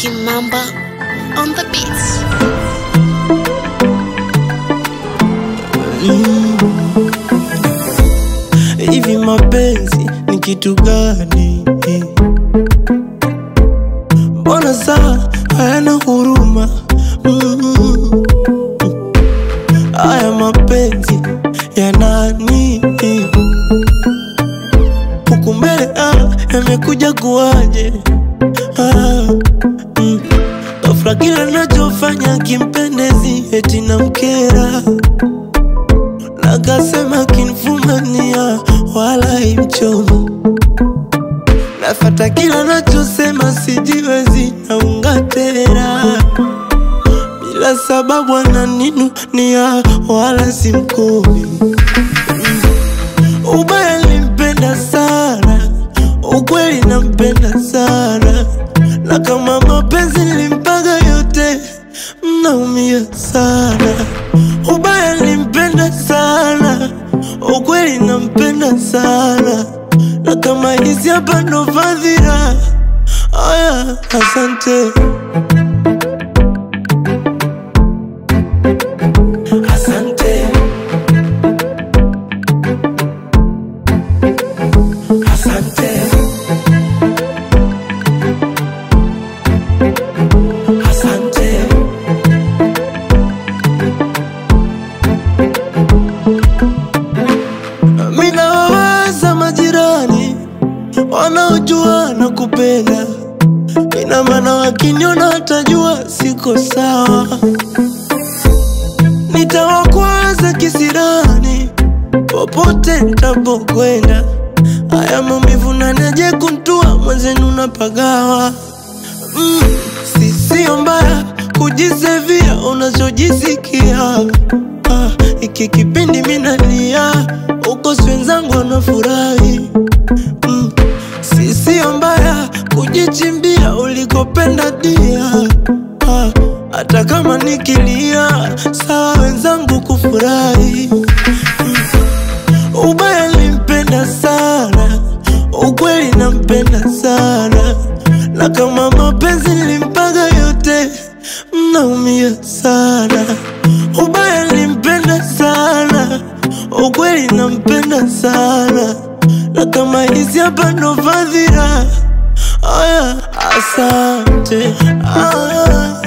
Kimamba on the beats. Hivi mapenzi ni kitu gani? Mbona saa hayana huruma? Mm. Haya mapenzi ya nani? Huku mbele ah, yamekuja kuwaje? Ah, mm. Ghafla kila nachofanya kimpendezi eti namkera Nakasema kinfumania wala imchomo Nafata kila nachosema sijiwezi naungatera Bila sababu ananinunia wala simkomi Ubaya limpenda sana Ukweli nampenda sana Na kama mapenzi nilimpaga yote Mnaumia sana Ubaya nilimpenda sana Ukweli nampenda sana Na kama hizi hapa ndo fadhila Aya, asante Asante Asante Asante Mina wawaza majirani wanaojua na kupenda, ina maana wakiniona watajua siko sawa. Nitawakwaza kisirani popote nitapokwenda, haya maumivu naneje kuntua mwenzenu napagawa mm, si sio mbaya kujisevia unachojisikia ah, iki kipindi minalia uko wenzangu wanafurahi mm, si sio mbaya kujichimbia ulikopenda dia ah, hata kama nikilia sawa wenzangu kufurahi mm, ubaya limpenda sana ukweli nampenda sana na kama mapenzi nilimpaga yote mnaumia sana ubaya nilimpenda sana ukweli nampenda sana na kama hizi hapa ndo fadhila aya asante aya.